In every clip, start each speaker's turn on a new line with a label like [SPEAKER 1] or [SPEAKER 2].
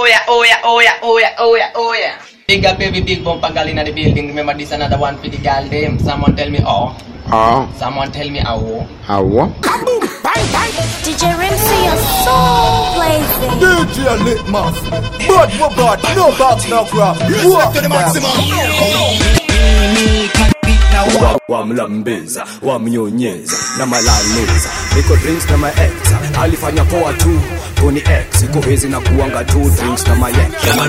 [SPEAKER 1] yeah, oh yeah, oh yeah, oh yeah, oh yeah, oh yeah. Big up every big bumper girl in the building. Remember this another one for the girl them. Someone tell me oh.
[SPEAKER 2] Ah,
[SPEAKER 1] Someone tell me oh.
[SPEAKER 2] awa.
[SPEAKER 3] DJ Rimsey, you're so blazing.
[SPEAKER 4] DJ Litmus. Bad for bad, no back, no crap. Walk to the maximum.
[SPEAKER 5] wamlambeza wamnyonyeza na malaleza iko drinks na maex alifanya poa tu kuni x iko hizi na kuanga tu drinks na maye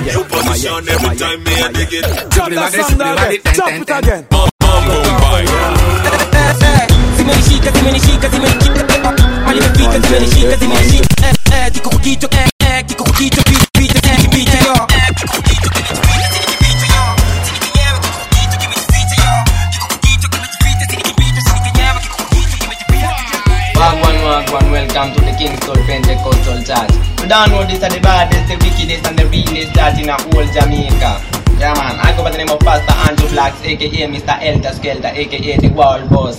[SPEAKER 6] zimenishika zimenishika zimenishika mali imefika zimenishika zimenishika eh, eh, kiko kwa kichwa eh, eh, kiko kwa kichwa picha picha eh, picha yo Eh, kiko kwa kichwa kimejificha yo sini kinyewe kiko kwa kichwa kimejificha yo kiko kwa kichwa kimejificha sini kibicha sini kinyewe kiko kwa kichwa kimejificha
[SPEAKER 1] Wagwan, wagwan, welcome to the Kingston Pentecostal Church. You don't know this are the baddest, the wickedest, and the realest church in a whole Jamaica. Yeah man, I go by the name of Pastor Andrew Blacks, aka Mr. Elter Skelter, aka the World Boss.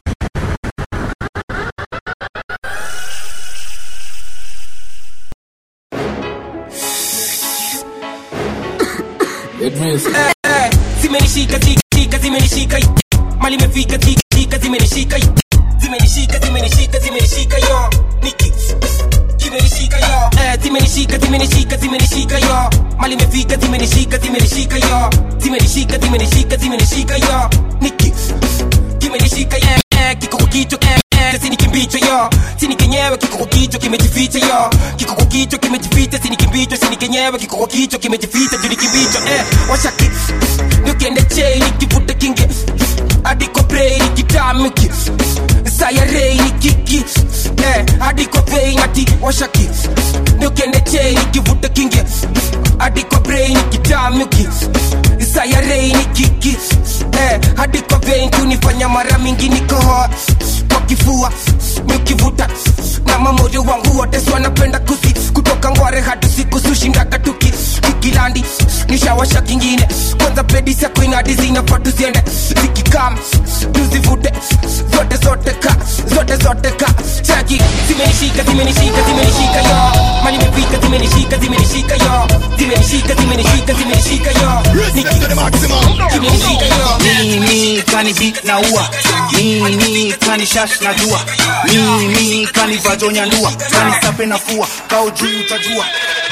[SPEAKER 6] Eh, eh, zimenishika shika zimenishika mali imefika shika zimenishika zimenishika zimenishika zimenishika yo niki zimenishika yo eh zimenishika zimenishika zimenishika yo mali imefika zimenishika zimenishika yo zimenishika zimenishika zimenishika yo niki kimenishika yeah, yeah, kiko kwa kichwa eh, eh, sini kimbicho yo sini kenyewe kiko kwa kichwa kimejificha yo kiko kwa kichwa kimejificha sini kimbicho sini kenyewe kiko kwa kichwa kimejificha juu ni kimbicho eh, washaki nikiende chei nikivuta kinge adiko brei nikitamiki sayarei nikiki eh, adiko brei nati washaki nikiende chei nikivuta kinge adiko brei nikitamiki sayarei nikiki eh, hadi kwa vein kunifanya mara mingi nikohoa kwa kifua nikivuta na mamoyo wangu wote si wanapenda kusi kutoka ngware hadi siku sushindaga tuki kikilandi nishawasha kingine kwanza pedi sako inadi zinafaa tuziende zikikam tuzivute zote zote ka zote zote ka chaki zimenishika zimenishika zimenishika yo mali imefika zimenishika zimenishika yo zimenishika zimenishika zimenishika yo Niki zimenishika yo
[SPEAKER 7] mimi kani beat na ua mimi kani shash na jua mimi kani vajonya ndua kani sape na fua kao juu utajua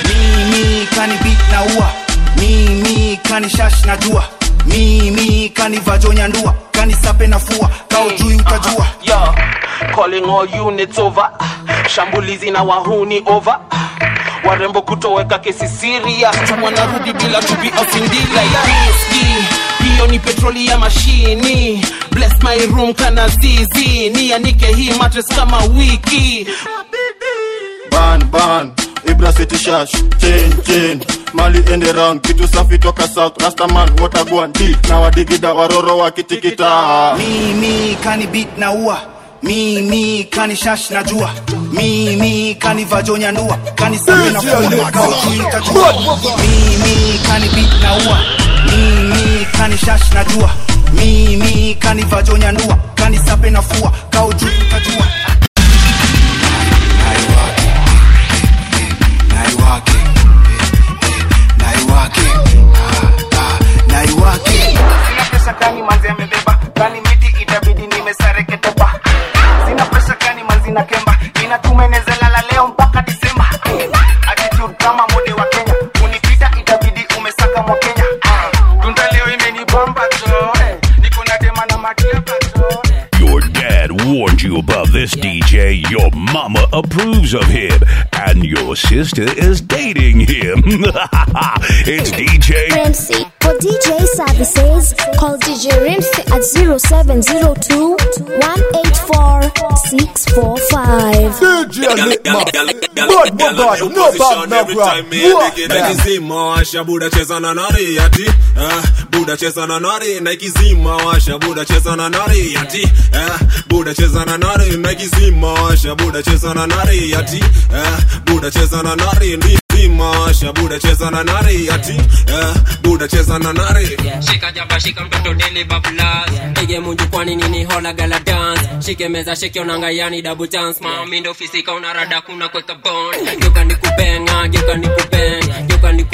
[SPEAKER 7] mimi kani beat na ua mimi kani shash na jua mimi kani vajonya ndua kani sape na fua kao juu utajua
[SPEAKER 8] Yo, calling all units over. Shambulizi na wahuni over. Warembo kutoweka kesi serious. Wanarudi bila to be offended like whiskey. Hiyo ni petroli ya mashini. Bless my room kana zizi. Nianike hii mattress kama wiki.
[SPEAKER 9] ban ban ibra city shash chain chain mali ende round kitu safi toka south rastaman watagwan d na wadigida waroro wakitikita
[SPEAKER 7] mimi kani beat na ua mimi kani shash na jua mimi kani vajonya ndua kani sape na fua kao juu utajua mimi kani beat na ua mimi kani shash na jua mimi kani vajonya ndua kani sape na fua kao juu utajua naiwake naiwake naiwake
[SPEAKER 10] sina pesa gani manzi amebeba gani miti itabidi nimesareketepa sina pesa gani manzi na kemba inatumenezalala leo mpaka disemba attitude kama mode wa kenya unipita itabidi umesaka mwa kenya tunda leo imenibamba to eh, niko na dema na matiaba to
[SPEAKER 11] Your dad warned you about this DJ. Your mama approves of him. And your sister is dating him. it's DJ.
[SPEAKER 3] Rimsey. For DJ services, call DJ Rimsey at 0702 184 645.
[SPEAKER 4] DJ Litmus. Bad for bad, no back, no crap. Walk
[SPEAKER 12] naikizima washa buda cheza na nari ati eh, buda cheza na nari naikizima washa buda cheza na nari ati eh, buda cheza na nari naikizima washa buda cheza na nari ati eh, buda cheza na nari ndi zima washa buda cheza na nari ati eh, buda cheza na nari
[SPEAKER 6] shika jaba shika mtoto deli bablas pige munju kwani nini hola gala dance shike meza shike onanga yani double chance mami ndo fisika unarada kuna kweka bond geuka nikubeng ah, geuka nikubeng geuka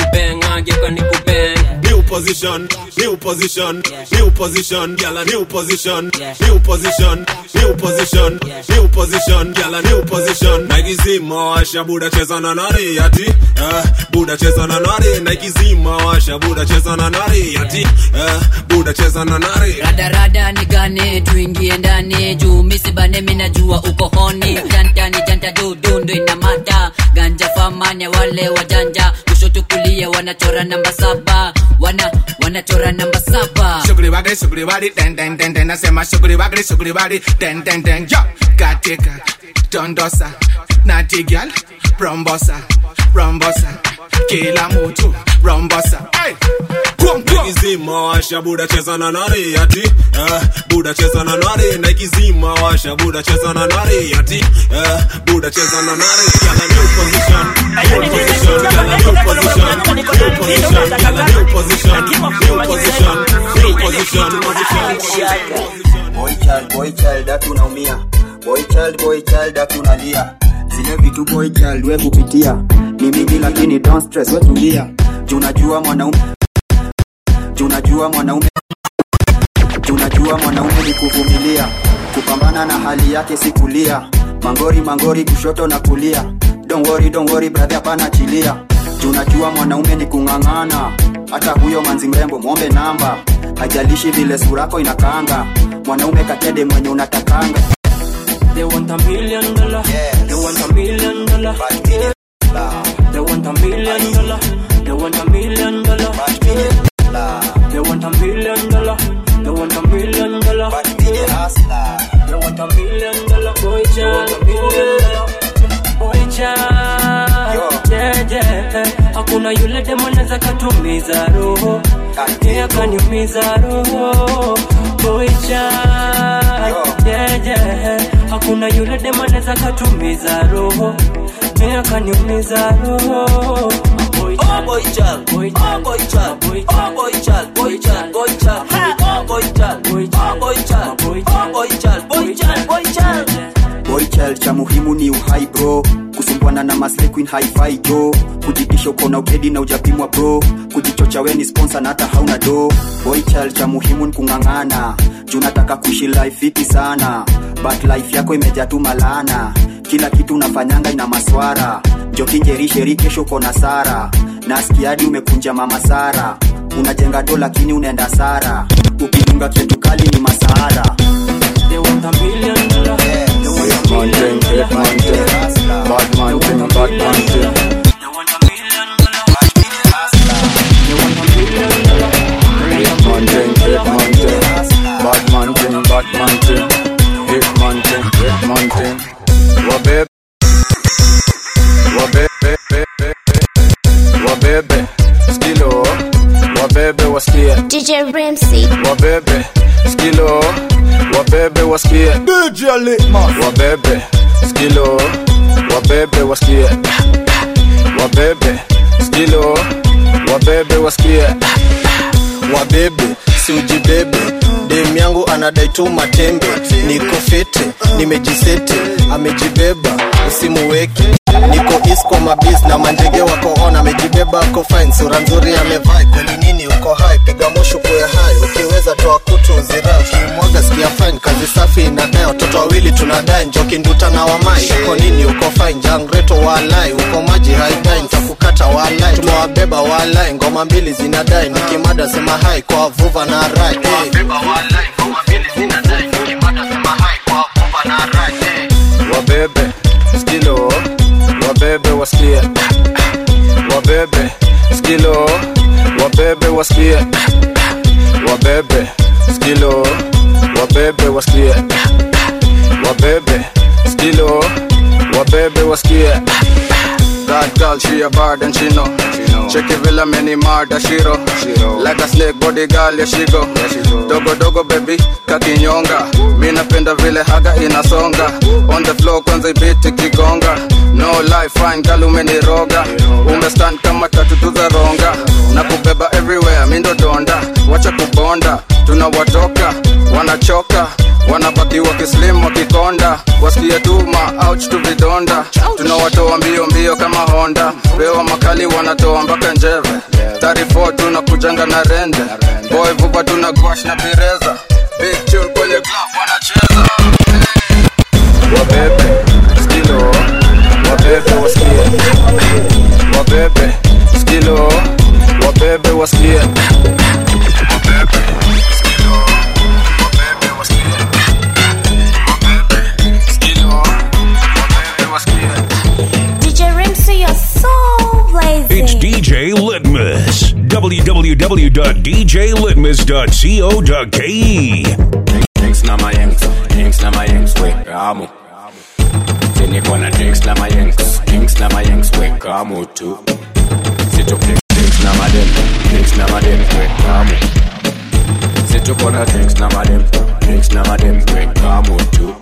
[SPEAKER 12] position, new position, new position, gyal a new position, new position, new position, new position, gyal a new position. Nike zima washa buda cheza na nari ati, eh, buda cheza na nari. Nike zima washa buda cheza na nari ati, eh, buda cheza na nari.
[SPEAKER 2] radarada nigane tuingie ndani juu misibane minajua uko honi janta ni janta dudundu ina mata ganja famanya wale wajanja kushoto kulia wanachora namba saba wana wanachora namba saba
[SPEAKER 13] Sugri wagri, sugri wagri, den den den den. Nasema sugri wagri, sugri wagri, den den den. Yo, katika dondosa, nati gyal, rombosa, rombosa, kila mtu rombosa. Hey, kwom kwom.
[SPEAKER 12] Nike zima washa buda cheza na nari ati, eh, buda cheza na nari. Nike zima washa buda cheza na nari ati, eh, buda cheza na nari. Gyal a new position, new position, gyal a new position, new position, gyal a new position, new position, new position, position.
[SPEAKER 14] boy child boy child ati unaumia boy child boy child ati unalia zile vitu boy child we kupitia ni mingi lakini don't stress we tulia juu najua mwanaume juu najua mwanaume juu najua mwanaume ni kuvumilia kupambana na hali yake si kulia mangori mangori kushoto na kulia don't worry, don't worry, brother hapana chilia juu najua mwanaume ni kung'ang'ana hata huyo manzi mrembo mwombe namba hajalishi vile surako inakaanga mwanaume katede mwenye unatakanga
[SPEAKER 15] They want a million dollar. They want a million dollar. They want a million dollar. They want a million dollar. They want a million dollar. They want a million dollar. They want a million dollar. Boy child, million dollar. Boy child, yeah yeah. Hakuna yule demo anaweza katumiza roho, yeye akaniumiza roho. Boy child, yeah yeah. Hakuna yule demo anaweza katumiza roho, yeye akaniumiza roho. Boy child, boy child, boy child, boy child, boy child, boy child, boy child, boy child, boy child, boy child, boy child, boy child, boy child, boy child.
[SPEAKER 14] boy child cha muhimu ni uhai bro kusumbwana na maslay queen hi-fi jo kujitisha uko na ukedi na ujapimwa bro kujichocha we ni sponsor na hata hauna do boy child cha muhimu ni kung'ang'ana juu nataka kuishi life fiti sana but life yako imejaa tu malana kila kitu unafanyanga ina maswara jokinjerisheri kesho uko na sara naskiadi umekunja mama sara unajenga do lakini unaenda sara ukidunga kitu kali ni masahara
[SPEAKER 15] They want a million dollar. They want a million dollar.
[SPEAKER 14] Bad man thing, bad man thing. Man thing, hit man thing. Bad man thing, bad man thing. Hit man thing, hit man thing. Wabebe, wabebe, wabebe, skilo, wabebe wasikie.
[SPEAKER 3] DJ Ramsey.
[SPEAKER 14] Wabebe, skilo, wabebe wasikie. DJ Litmas. Wabebe, skilo, wabebe wasikie. Wabebe, skilo, wabebe wasikie.
[SPEAKER 16] wabebe siujibebe dem yangu anadai tu matembe niko fete nimejisete amejibeba usimuweke niko is kwa mabis na manjege wako on amejibeba ako fine sura nzuri amevai kweli nini uko hai piga moshu kuwe hai ukiweza toa kutu uzira ukimwaga sikia fine kazi safi inadai watoto wawili tunadai njoki nduta na wamai uko nini uko fine jangreto walai uko maji haidai nitakukata walai tumewabeba walai ngoma mbili zinadai nikimada sema hai kwa vuva na rai hey.
[SPEAKER 14] wabebe skilo wabebe wasikie wabebe skilo wabebe wasikie wabebe skilo wabebe wasikie wabebe skilo wabebe wasikie That girl, she a bad and she know. Check it villa many murder shiro. Like a snake body girl, yeah she go. Dogo dogo baby, kakinyonga. Mi napenda vile haga inasonga. On the floor kwanza ibiti kigonga. No life fine girl umeniroga. Umestand kama tatu za ronga. Na kubeba everywhere, mi ndo donda. Wacha kubonda, tunawatoka, wanachoka wanabaki wakislim wakikonda wasikie tuma ouch tu vidonda tunawatoa mbio mbio kama honda pewa makali wanatoa mpaka njeve tarifo tunakujanga na rende boy vuba tuna gwash na pireza big tune kwenye club wanacheza wabebe skilo wabebe wasikie wabebe skilo wabebe wasikie wabebe skilo wabebe wasikie wabebe skilo wabebe wasikie
[SPEAKER 3] DJ Rimsey, you're so blazing.
[SPEAKER 11] It's DJ Litmus. www.djlitmus.co.ke.
[SPEAKER 17] drinks na mayengs drinks na mayengs wekamu siniko na drinks na mayengs drinks na mayengs wekamu tu situ drinks na madem drinks na madem wekamu situko na drinks na madem drinks na madem wekamu tu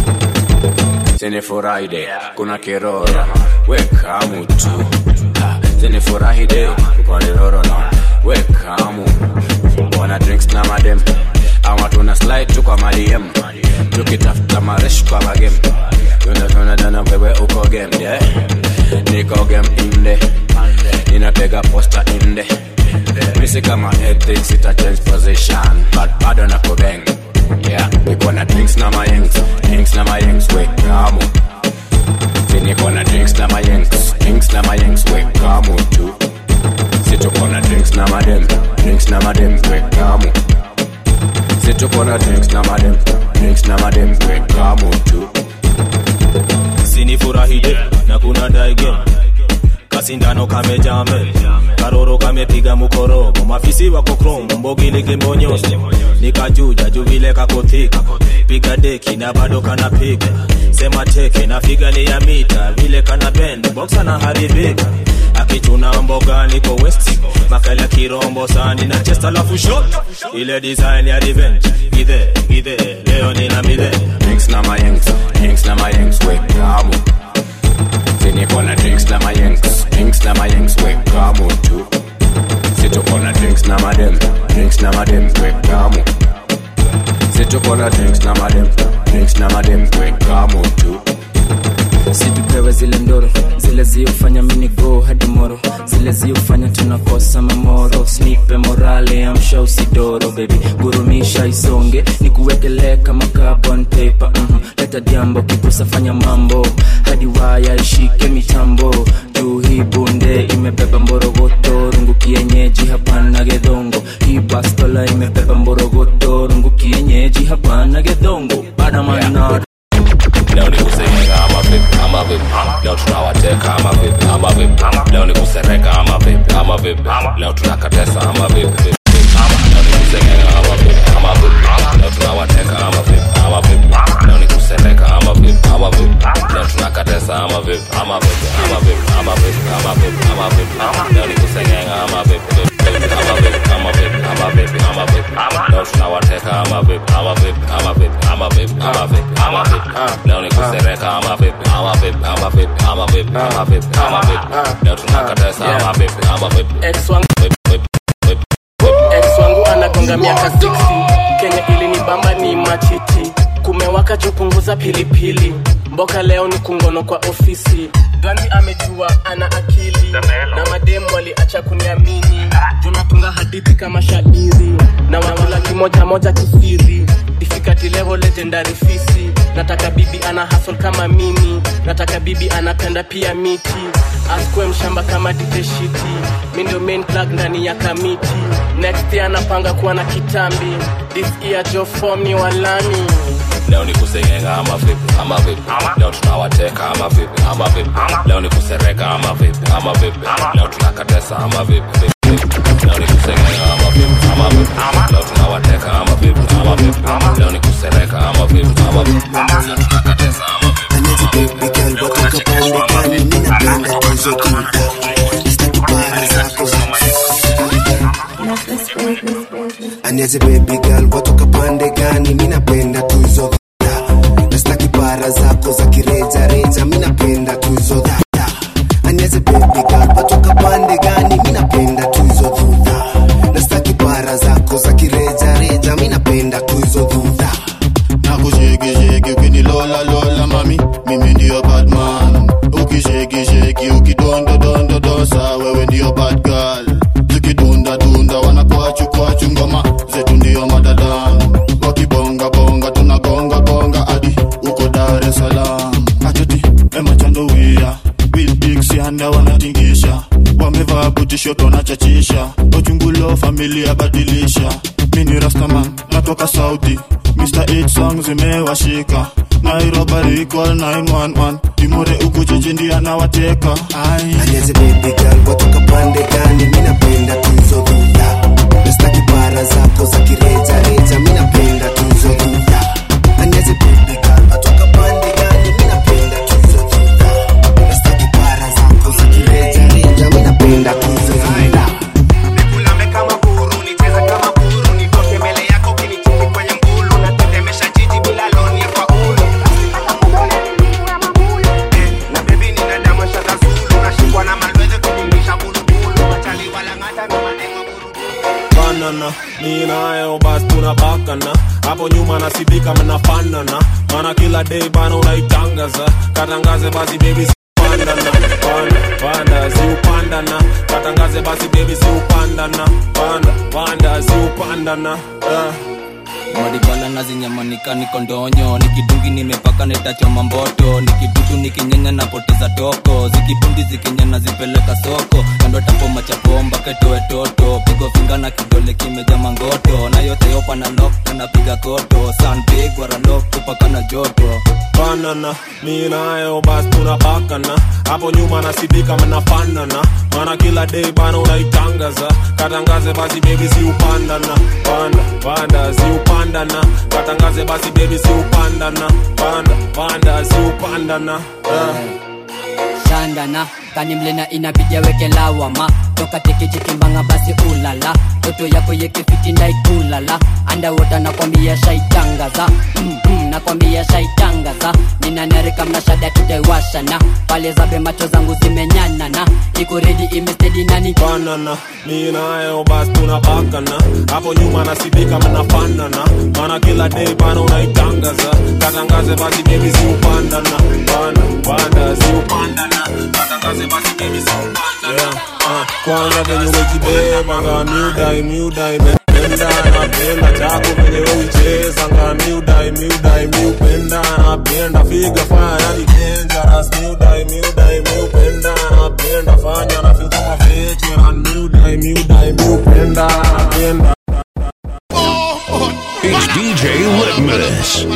[SPEAKER 17] sinifurahide kuna kiroro wekamu tu Ha, sinifurahide kuna kiroro na wekamu wana drinks na madem ama tuna slide tu kwa madiem tukitafuta maresh kwa magem tunatona wewe uko game yeah. niko game inde ninatega posta inde misi kama ethics ita change position but bado na kubeng yeah niko na drinks na mayengs drinks na mayengs we kamu si niko na drinks na mayengs drinks na mayengs we kamu tu si tuko na drinks na madem drinks na madem we kamu si tuko na drinks na madem drinks na madem we kamu tu
[SPEAKER 18] sinifurahide na kuna daige kasindano kamejame karoro kamepiga mukorogo mafisi wako krom mbogiligi mbonyoso nikajuja juvile kakothika piga deki na bado kanapiga sema teke na figali ya mita vile kana bend boksa na haribika akichuna mboga niko west makala kirombo sani na chest alafu shot ile design ya revenge gidhe gidhe leo nina midhe
[SPEAKER 17] drinks na mayengs drinks na mayengs we kamu si niko na drinks na mayengs drinks na mayengs we kamu tu si tuko na drinks na madem drinks na madem we kamu si tuko na drinks na madem drinks na madem we kamu tu
[SPEAKER 19] situpewe zile ndoro zile ziofanya minigo hadi moro zile ziofanya tunakosa mamoro snipe morale amsha usidoro bebi gurumisha isonge ni kuwekelee kama carbon paper mm leta jambo kikusa fanya mambo hadi waya ishike mitambo juu hii bunde imebeba mborogoto rungu kienyeji hapana gedongo hii bastola imebeba mborogoto rungu kienyeji hapana gedongo badamana
[SPEAKER 17] leo ni kusengenga ama vipi ama vipi leo tunawateka ama vipi ama vipi leo ni kusereka ama vipi ama vipi leo tunakatesa ama vipi vipi leo ni kusengenga ama vipi ama vipi leo tunawateka ama vipi ama vipi leo ni kusereka ama vipi ama vipi leo tunakatesa ama vipi ama vipi ama vipi ama vipi ama vipi ama vipi leo ni kusengenga ama vipi vipi ama vipi ama vipi ama vipi ama vipi leo tunawateka ama vipi ama vipi ama vipi ama vipi ama vipi ama vipi leo ni kusereka ama vipi ama vipi ama vipi ama vipi ama vipi ama vipi leo tunakatesa ama vipi ama vipi
[SPEAKER 20] ex wangu ex wangu anagonga miaka 60 kenya ilinibamba ni machiti kumewaka jupunguza pilipili mboka leo ni kungono kwa ofisi ganzi amejua ana akili na mademu waliacha kuniamini tunatunga hadithi kama shairi na wakula kimoja moja kisiri difikati level legendary fisi nataka bibi ana hasol kama mimi nataka bibi anapenda pia miti askwe mshamba kama diteshiti mi ndio main plug ndani ya kamiti next year anapanga kuwa na kitambi this year jo form ni walami
[SPEAKER 17] leo ni kusengenga ama vipi ama vipi leo tunawateka ama vipi ama vipi leo ni kusereka ama vipi ama vipi leo tunakatesa ama vipi vipi leo ni kusengenga ama vipi ama vipi leo tunawateka ama vipi ama vipi leo ni kusereka ama vipi ama vipi leo tunakatesa ama vipi
[SPEAKER 21] aniaze baby girl watoka pande gani mi napenda tu hizo dhada nastaki bara zako za kirejareja mi napenda tu hizo dhada aniaze baby girl watoka pande gani mi napenda tu hizo dhudha nastaki bara zako za kirejareja mi napenda tu hizo dhudha
[SPEAKER 9] nakushekisheki ukinilola lola mami mimi ndio badman ukishekisheki ukidondodondodosa wewe ndio bad girl mabutishoto nachachisha ojungulo familia badilisha mini rastaman natoka saudi mr 8 song zimewashika nairobi recall 911 imore uku jijini anawateka
[SPEAKER 21] Alianze baby girl watoka pande gani mi napenda tu hizo dhudha nastaki bara zako za kireja reja mi napenda tu hizo dhudha Alianze baby girl watoka pande gani mi napenda tu hizo dhudha nastaki bara zako za kireja reja mi napenda tu hizo dhudha
[SPEAKER 10] Nikulame kama huru, nicheze kama huru, nitoke mbele yako ukinicheki kwenye mgulu, natetemesha jiji bila loni ya faulu. Eh, na baby nina damu ya shaka Zulu, nashikwa na malweze kujingisha bulubulu, machali walang'ata na maneno
[SPEAKER 12] banana mi nayo basi tunabakana hapo nyuma nasibika mnafanana mana kila day bana unaitangaza katangaze basi baby pandana panda panda ziupandana katangaze basi baby ziupandana panda panda ziupandana uh.
[SPEAKER 19] maribala na zinyamanika niko ndonyo nikidungi nimepaka netachoma mboto nikidutu nikinyenya napoteza toko zikibundi zikinyana zipeleka soko kando tapo machapo mpaka itoe toto pigo finga na kidole kimeja mangoto na yote yopa na lok napiga koto sanpigwa ralok kupaka na joto
[SPEAKER 12] banana mi nayo basi tunabakana hapo nyuma nasibika mnafanana mana kila day bana unaitangaza katangaze basi baby ziupandana panda panda ziupandana katangaze basi baby ziupandana panda panda ziupandana uh.
[SPEAKER 2] shandana kani mlena inabidi aweke lawama toka tekechekimbanga basi ulala toto yako yekefiti ndaikulala andawota nakwambia shaitangaza mm -hmm, nakwambia shaitangaza ninanarika mnashada tutaiwashana pale zabe macho zangu zimenyanana iko redi imestedi nani
[SPEAKER 12] banana mi nayo basi tunabakana hapo nyuma nasibika mnafanana mana kila day bana unaitangaza katangaze basi baby ziupandana panda panda ziupandana katangaze basi baby ziupandana yeah. uh, kwanza venye umejibeba nga miudai miudai mependa napenda chako venye uicheza nga miudai miudai miupenda napenda figa fanya yani dangerous miudai miudai miupenda napenda fanya na feel kama veteran miudai miudai miupenda napenda
[SPEAKER 11] It's DJ Litmus.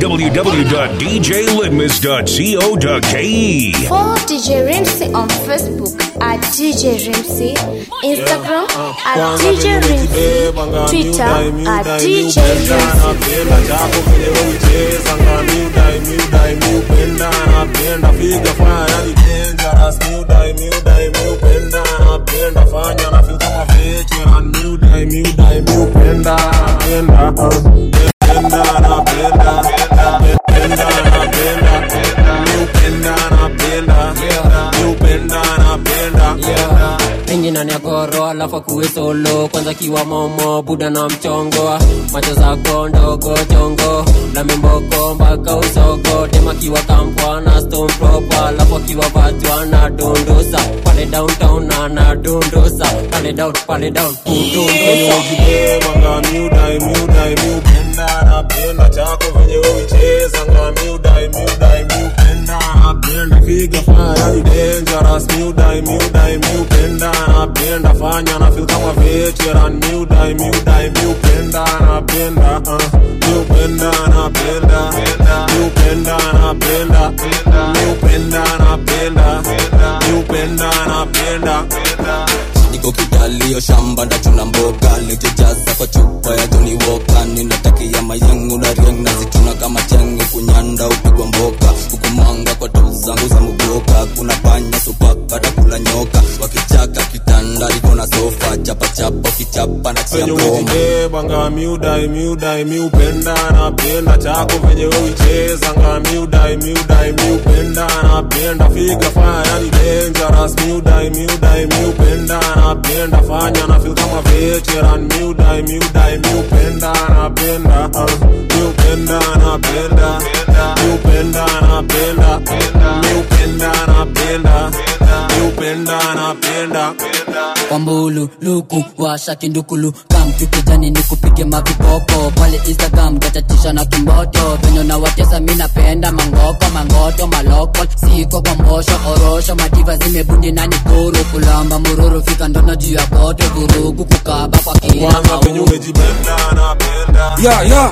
[SPEAKER 11] www.djlitmus.co.ke.
[SPEAKER 3] Follow DJ Rimsey on Facebook at DJ Rimsey, Instagram at DJ Rimsey, Twitter at DJ
[SPEAKER 12] napenda chako venye uicheza nga miudai miudai miupenda napenda figa fanya yani dangerous miudai miudai miupenda napenda fanya na feel kama veteran miudai miudai miupenda napenda uh, napenda napenda napenda napenda miupenda napenda miupenda napenda
[SPEAKER 5] Pengi ndani ya goro alafu akuwe solo kwanza kiwa momo buda na mchongo macho zako ndogo chongo na mimboko mpaka usogo tema kiwa kampwa na stone proper alafu akiwa vatwa na dundusa pale downtown na na dundusa pale down pale down kudundusa
[SPEAKER 12] nga miudai miudai miupenda napenda chako venye uicheza nga miudai miudai miupenda napenda figa fanya yani dangerous miudai miudai miupenda napenda fanya na feel kama veteran miudai miudai miupenda napenda uh, miupenda napenda miupenda napenda miupenda napenda miupenda napenda
[SPEAKER 19] niko kitalio shamba ndachuna mboga lijejaza kwa chupa ya Johnny Walker ninatakia mayengu na rieng nazituna kama chengu kunyanda upigwa mboka hukumanga kwa tu zangu za muboka kuna panya supaka takula nyoka wakichaka kitanda liko na sofa chapa chapa kichapa na chia
[SPEAKER 12] venye
[SPEAKER 19] broma
[SPEAKER 12] umejibeba nga miudai miudai miupenda napenda chako venye uicheza nga miudai miudai miupenda napenda figa fanya yani dangerous miudai miudai miupenda napenda fanya na feel kama veteran miudai miudai miupenda napenda uh, miupenda napenda miupenda napenda miupenda napenda miupenda napenda
[SPEAKER 2] kwambo mbulu luku washa kindukulu kamtukijani nikupige mavipopo pale instagram gatatisha na kimboto venye nawatesa mi napenda mangoko mangoto maloko siko kwa mbosho orosho mativa zimebundi nani kuru kulamba mururu fika ndono juu ya koto vurugu kukaba kwa kila maulu
[SPEAKER 6] ya ya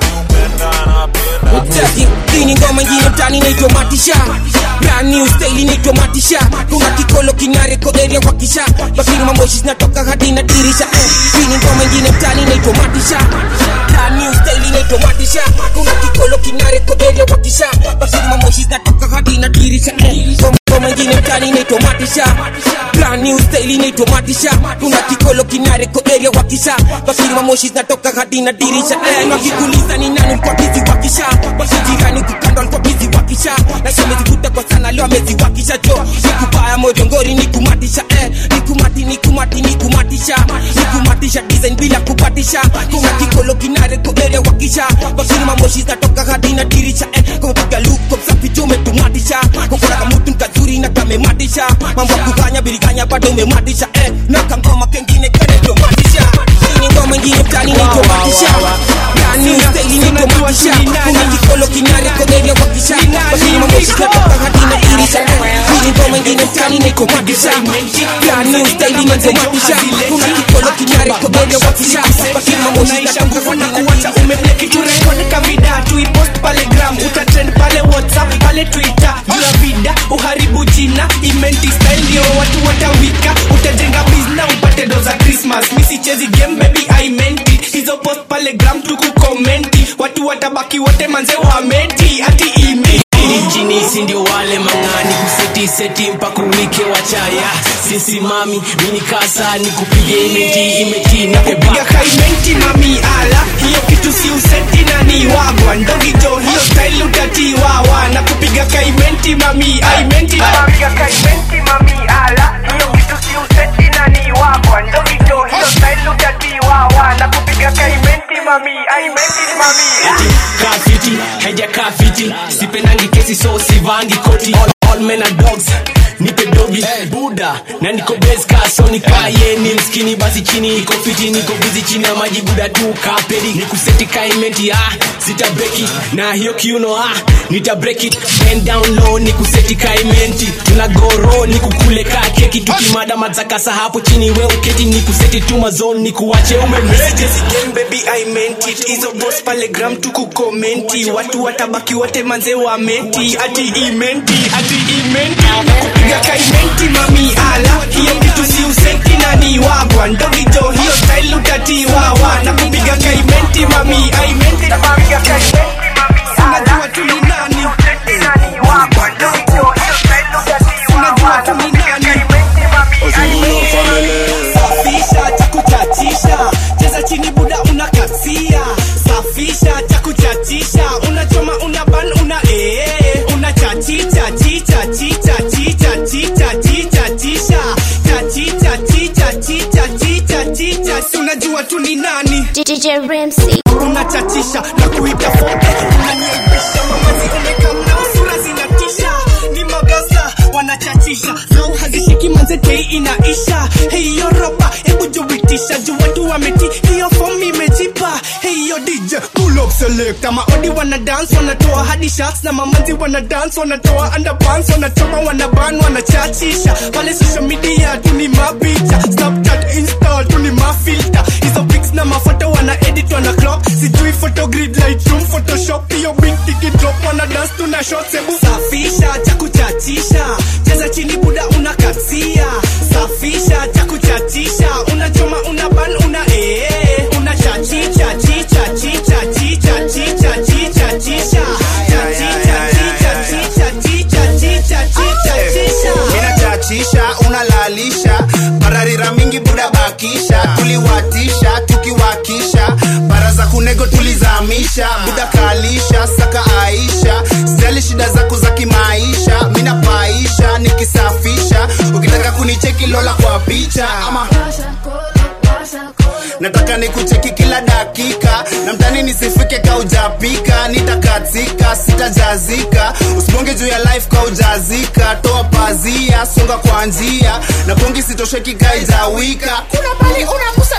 [SPEAKER 6] Cheki, hii ni ngoma ingine mtani inaitwa matisha brand new style inaitwa matisha kuna kikolo kinareko area kwa kisha bakini mamoshi zinatoka hadi na dirisha eh. hii ni ngoma ingine mtani inaitwa matisha brand new style inaitwa matisha kuna kikolo kinareko area kwa kisha bakini mamoshi zinatoka hadi na dirisha eh. ngoma ingine mtani inaitwa matisha brand new style inaitwa matisha kuna kikolo kinareko area kwa kisha bakini mamoshi zinatoka hadi na dirisha eh. nakikuliza ni nani kwa bizi wakisha basi jirani kukando alikuwa bizi wakisha na shemezivuta kwa sana leo ameziwakisha jo nikubaya mojongori nikumatisha eh. nikumati nikumati nikumatisha nikumatisha design bila kupatisha kuna kikolo kinare koere wakisha basini mamoshi zinatoka hadi na dirisha eh. kupiga luko msafi jo umetumatisha kukona kamutu nkazuri na kamematisha mambo ya kuganya biriganya bado umematisha eh. na kangoma kengine kanetomatisha ini ngoma ingine mtani naitomatisha yani steli naitomatisha kuna kikolo kinare koere wakisha basini mamoshi zinatoka hadi na dirisha eh. ini ngoma ingine mtani naitomatisha yani steli naitomatisha kuna kikolo kinare koere wakisha basini mamoshi zinatoka hadi na dirisha
[SPEAKER 1] turekod vida tuipost pale gram utatrend pale whatsapp pale twitter juu ya vida uharibu jina imenti style ndio watu watawika utajenga bizna upate doza christmas misichezi game baby i meant it hizo post pale gram tukukomenti watu watabaki wote manze wameti ati imi
[SPEAKER 22] jinisi ndio wale mang'ani kuseti seti mpaka uwike wachaya sisi mami mini kasa ni kupige imeti imeti na
[SPEAKER 1] kupiga kaimenti mami ala hiyo kitu si useti na ni wagwa ndogijo hiyo style utatiwawa na kupiga kaimenti mami aimenti na kupiga kaimenti mami ala hiyo kitu si useti na ni wagwa ndogijo hiyo style utatiwawa na kupiga kaimenti mami aimenti mami
[SPEAKER 22] kafiti haija kafiti sipendangi kesi so sivangi koti all, all men are dogs nipe dogi buda na niko beska so nikaye ni mskini basi chini iko fiti niko bizi chini ya maji buda tu kapedi nikuseti kaimenti ah sita breki na hiyo kiuno ah nita break it bend down low nikuseti kaimenti tuna goro nikukule ka keki tukimada mazakasa hapo chini we uketi nikuseti tu mazone nikuache umemreje
[SPEAKER 1] game baby i meant it hizo boss pale gram tukukomenti watu watabaki wote manze wameti ati imenti ati imenti kupiga kaimenti mami ala hiyo kitu si useti na ni wagwa ndogijo hiyo style utatiwawa na kupiga kaimenti mami aimenti na kupiga kaimenti mami unajua tu ni nani unajua tu ni nani safisha cha kuchachisha cheza chini buda unakasia safisha cha kuchachisha unachoma una ban una ee una chachicha chicha chicha chicha chicha chicha chisha chachicha chicha chicha chicha chicha si unajua tu ni nani
[SPEAKER 3] DJ Ramsey
[SPEAKER 1] unachachisha na kuita foke unaniaibisha mamazi umekamna sura zinatisha ni magasa wanachachisha zao hazishiki manze tei inaisha hiyo ropa hebu jubitisha juu watu wameti hiyo fomu imejipa hiyo dj pull up select maodi wana dance wanatoa hadi shots na mamanzi wana dance wanatoa underpants wanachoma wanaban wanachachisha pale social media tu ni mapicha snapchat insta tu ni mafilter hizo pics na mafoto wana edit wana crop sijui photo grid lightroom photoshop hiyo big ticket drop wana dance tuna shots hebu safisha cha kuchachisha cheza chini buda unakasia safisha cha kuchachisha unachoma una ban una ee una chachicha chicha chicha chicha chicha chicha chisha chachicha chicha chicha chicha chicha chicha chisha
[SPEAKER 7] minachachisha unalalisha pararira mingi buda bakisha tuliwatisha tukiwakisha bara za kunego tulizamisha buda kalisha saka aisha stali shida zako za kimaisha minapaisha nikisafisha ukitaka kunicheki lola kwa picha ama nataka nikucheki kila dakika na mtani nisifike kaujapika nitakatika sitajazika usibonge juu ya life kaujazika toa pazia songa kwa njia na bongi sitosheki kaijawika kuna pali unagusa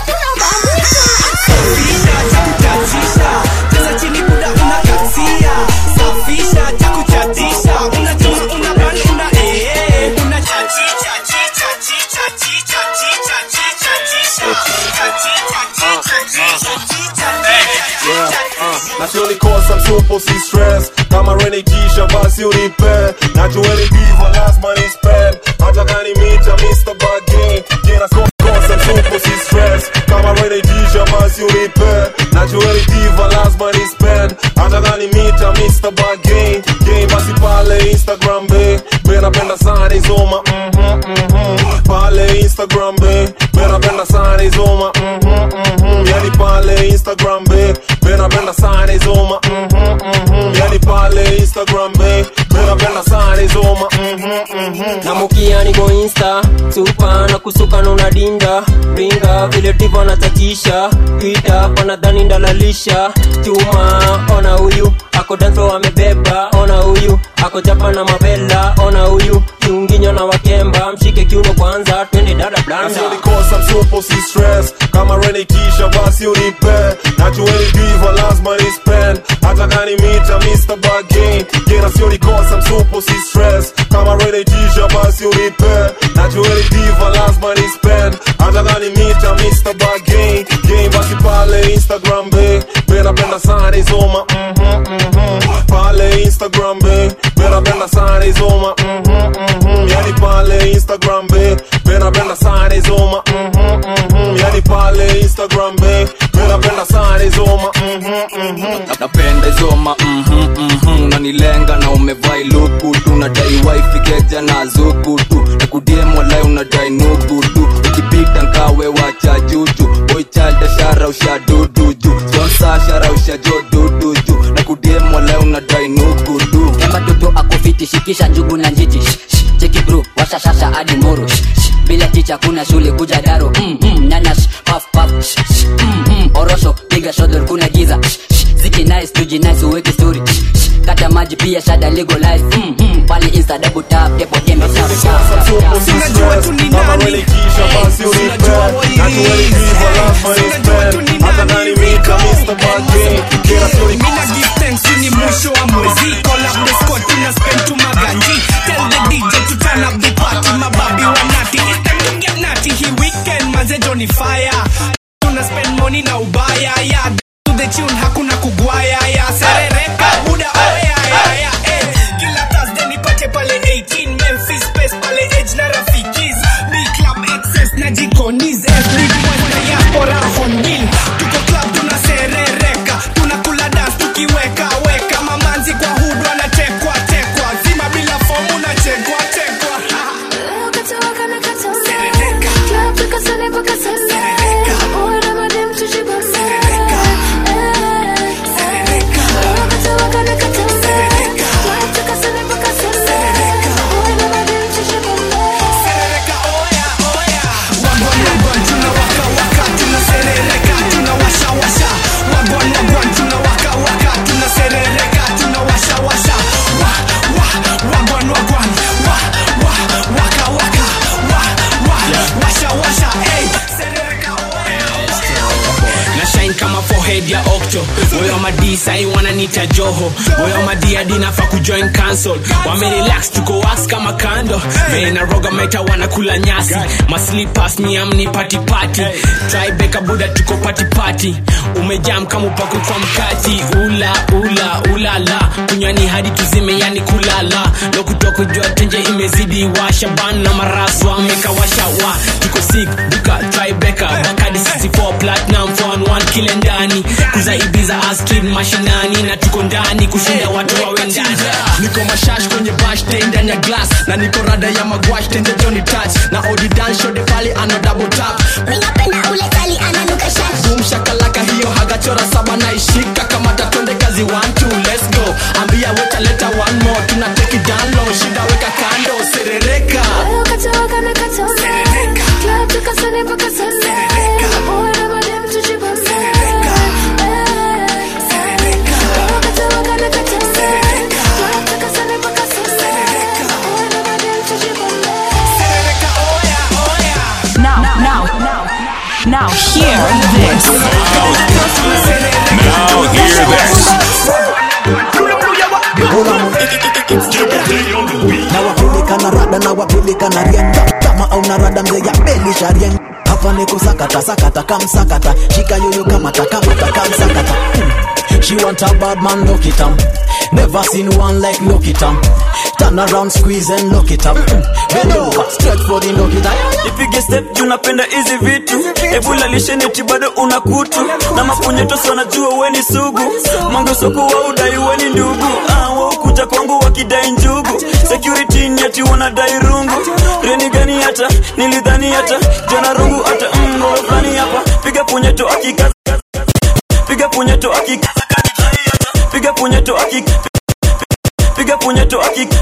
[SPEAKER 1] Kuchachisha, cheza chini buda unakatia safisha cha kuchatisha unajua una bani una ee una chachicha chicha chicha chicha chicha chicha chicha chicha chicha chicha chicha
[SPEAKER 12] Yeah, uh, nasionikosa msupo si stress kama renikisha basi unipe najueni diva lazima ni spend hata kani mita Mr. Bagin jina kosa msupo si stress kama renikisha basi unipe najueni diva lazima ni spend hata kani mita Mr. Bagin game basi pale Instagram be be napenda sana izoma mhm mhm pale Instagram be be napenda sana izoma mhm mhm yani pale Instagram be be napenda sana izoma mhm mhm yani pale Instagram be be napenda sana izoma mhm mhm
[SPEAKER 5] namukia niko insta supa na kusuka nuna dinda ringa vile divo natakisha ita wanadhani ndalalisha chuma ona huyu ako danso amebeba ona huyu ako japa na mabela ona huyu kiunginyo na wakemba mshike kiuno kwanza twende dada blanda
[SPEAKER 12] nasionikosa msupo si stress kama renikisha basi unipe najueni diva lazima ni spend hata kani mita Mr. Bagin jina sionikosa msupo si stress kama renikisha basi unipe najueni diva lazima ni spend hata kani mita Mr. Bagin game basi pale Instagram be be napenda sana izoma mhm mhm pale Instagram be be napenda sana izoma mhm mhm yani pale Instagram be be napenda sana izoma mhm mhm yani pale Instagram be be napenda sana izoma mhm mhm
[SPEAKER 4] napenda izoma mhm, mhm, unanilenga na umevai luku tu nadai waifikeja na zuku tu na kudiem walai unadai nugu tu ukipita nkawe wacha juju boichalda shara usha duduju sponsa shara usha jo duduju na kudiem walai unadai nugu tu
[SPEAKER 2] kemba toto akofiti shikisha njugu na njiti Shh, shh, cheki bro washashasha hadi moro Shh, shh, bila ticha kuna shule kuja daro mm, mm, nanash paf paf Shh, shh, mm, mm, orosho piga shodor kuna giza Shh, shh, ziki nice tuji nice uweke story Shh, shh, kata maji pia shada legalize mm, mm, pale insta double tap depo dembe tap tap tap tap
[SPEAKER 1] Sinajua tu ni nani Sinajua wairi Sinajua tu ni nani Mina give thanks you ni mwisho wa mwezi Call up the squad tuna spend tu maganji Tell the DJ to turn up the party Mababi wa nati It's time to get natty Hii weekend manze Johnny fire Tuna spend money na ubaya yeah. To the tune hakuna kugwaya yeah. Serereka buda oya yeah, yeah, eh. Kila Thursday nipate pale 18 Memphis Space pale Edge na Rafikis B Club Access na Jikonis FB Boys na Diaspora on bill Tuko club tunaserereka Tunakula dance tukiweka weka Mamanzi kwa hudu anatekwa tekwa Zima bila fomu na chekwa tekwa na shine kama forehead ya okto moyo madi sai wananita joho moyo madi hadi nafa kujoin cancel wamerelax tuko wax kama kando vena roga meta wanakula nyasi maslipas miamni pati pati tribeka buda tuko pati pati umejam kama upako kwa mkati ula ula ulala kunywani hadi tuzime yani kulala ndo kutoka jua tenje imezidi washa ban na maraswa ameka washa wa tuko sick duka tribeka bakadi 64 platinum 411 kile ndani kuza ibiza astrid mashinani na tuko ndani kushinda watu wawe ndani
[SPEAKER 22] niko mashash kwenye bash day ndani ya glass na niko rada ya magwash tenje Johnny touch na odi dance show de pale ana double tap
[SPEAKER 8] Ninapenda ule kali ananuka shash
[SPEAKER 22] boom shakalaka hiyo hagachora saba na ishika kama tatwende kazi one two let's go ambia weta leta one more tuna take it down low shida weka kando serereka
[SPEAKER 8] Serereka
[SPEAKER 13] hear this.
[SPEAKER 11] Now hear this.
[SPEAKER 15] nawapeleka na rada nawapeleka na rieng kama au na rada mzee ya belisha rieng hapa niko sakata sakata kamsakata shika yoyo kamata kamata kamsakata Hmm. she want a bad man look it up never seen one like look it up turn around squeeze and look it up Hmm. bend over stretch for the look it up
[SPEAKER 23] ipige step juu napenda hizi vitu ebula lisheneti bado una kutu na mapunyeto wanajua weni sugu mangosoku wa udai weni ndugu ah, waukuja kwangu wakidai njugu security nyeti wanadai rungu reni gani hata nilidhani hata jana rungu hata mgo fulani hapa piga punyeto akikaza piga punyeto akikaza piga punyeto akikaza piga punyeto akikaza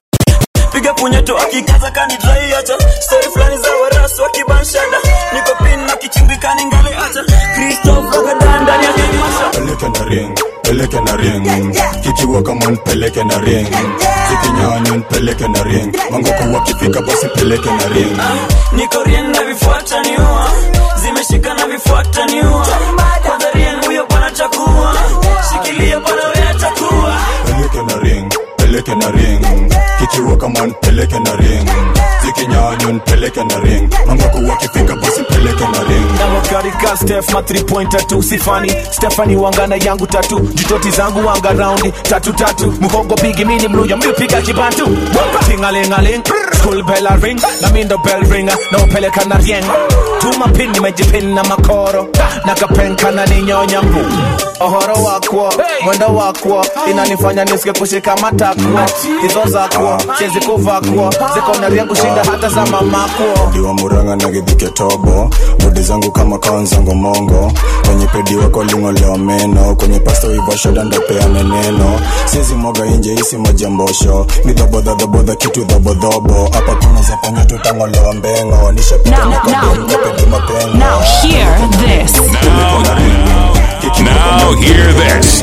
[SPEAKER 23] piga punyeto akikaza kani drai hata stori fulani za warasu wakibanshada niko pin na kichimbikani ngale hata kristof agadan ndani ya kimasha
[SPEAKER 9] peleke na ring peleke na ring kikiwa kama nipeleke na ring zikinyanya nipeleke na ring mangoko wakifika basi peleke na ring
[SPEAKER 23] niko rien na vifuata niua zimeshika na vifuata niua kwanza rien huyo bwana chakua shikilia bwana wewe atakuwa
[SPEAKER 9] peleke na ring peleke na ring kikiwa kama nipeleke na ring zikinyanya nipeleke na ring mangoko wakifika basi peleke na ring
[SPEAKER 18] nawakarika stef ma 3 pointer tu sifani stefani wangana yangu tatu jitoti zangu wanga raundi tatu tatu muhogo bigi mini mluya mlipiga kibantu tingalingaling school bella ring na mindo bell ringa na upeleka na rieng tuma pin nimejipin na makoro na kapenka na ninyonya mbu ohoro wakwo mwendo wakwo inanifanya nisike kushika matakwo hizo zakwo siezi kuvakwo ziko na rieng kushinda hata za mamakwo
[SPEAKER 9] diwa muranga na gidhike tobo bodi zangu kama kaonzango mongo kwenye pedi wako lingolewa meno kwenye pasto ivashoda ndopeane neno siezi mwaga inje isi majambosho ni dhobodhadhobodha kitu dhobodhobo hapa kuna zapanya tutangolewa mbengo nishapita
[SPEAKER 13] Now,
[SPEAKER 9] nikapedi mapengo
[SPEAKER 13] Now hear this.
[SPEAKER 11] Now hear this.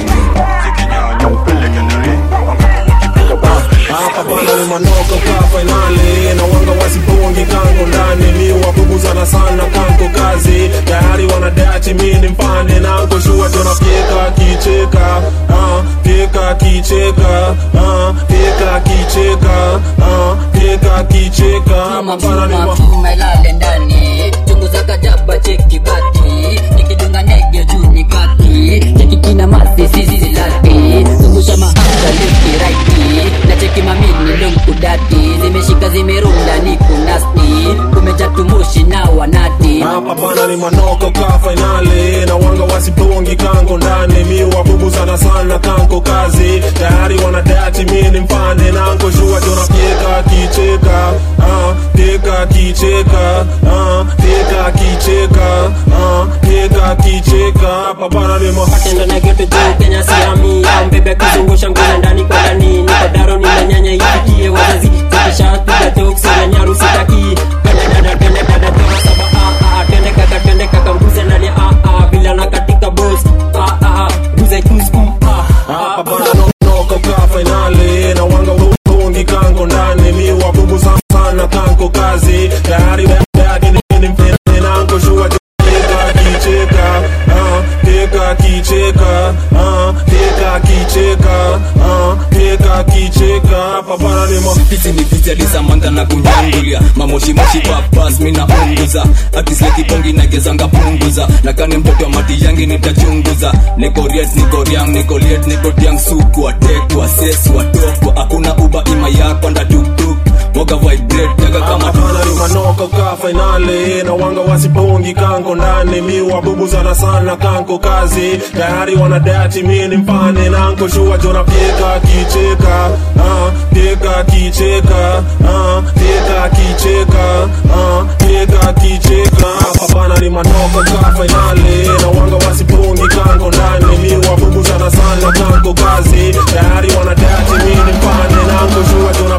[SPEAKER 12] hapa bana ni manoko ka fainali na wanga wasibongi kango ndani mi wabubuzana sana kanko kazi tayari wanadati mi ni mpande nanko shua tunafyeka kicheka ah, fyeka kicheka ah, fyeka kicheka ah, fyeka kicheka hapa bana ni ma-
[SPEAKER 2] tumelale ndani chungu za kajaba cheki bati nikidunga nege juu ni kati cheki kina masi sisi lati zungusha mahanga leki raiti na cheki mamini lumkudati zimeshika zimerunda ni kunasti kumeja tumushi na wanati
[SPEAKER 12] hapa bana ni manoko ka fainali na wanga wasibongi kango ndani mi wabubuzana sana kanko kazi tayari wanadati mi ni mpande nanko shua tunafyeka kicheka ah, fyeka kicheka ah, fyeka kicheka ah, fyeka kicheka hapa bana ni ma-
[SPEAKER 5] Tendo na geto juu Kenya siami ya mbebe kuzungusha nguo ndani kwa ndani niko daro nina nyanya ifikie wazazi zikisha piga jokes na nyaru sitaki Pende dada pende dada toka saba ah ah tende kaka tende kaka mbuze ndani ah ah bila na katika boss ah ah mbuze juice mm ah
[SPEAKER 12] hapa bana no- noko ka fainali na wanga wabongi kango ndani mi wabubuzana sana kanko kazi tayari dati ni ni mpende nanko shua Fyeka kicheka ah, fyeka kicheka ah, fyeka kicheka ah, fyeka kicheka hapa bana ni ma-
[SPEAKER 4] hizi ni vizaliza manga na kunyangulia mamoshimoshi papas mina unguza akislekibongi nagezanga punguza nakani mtoto wa mati yangi nitachunguza nikoriet nikoriang nikoliet nikotiang suku atekwa ses watokwa hakuna uba ima yako ndatuktuk moga vibrate jaga kama
[SPEAKER 12] bana ni manoko ka fainali na wanga wasibongi kanko ndani mi wabubuzana sana kanko kazi tayari wanadati mi ni mpane nanko shua jona fyeka kicheka ah, fyeka kicheka ah, fyeka kicheka ah, fyeka kicheka hapa bana ni manoko ka fainali na wanga wasibongi kanko ndani mi wabubuzana sana kanko kazi tayari wanadati mi ni mpane nanko shua jona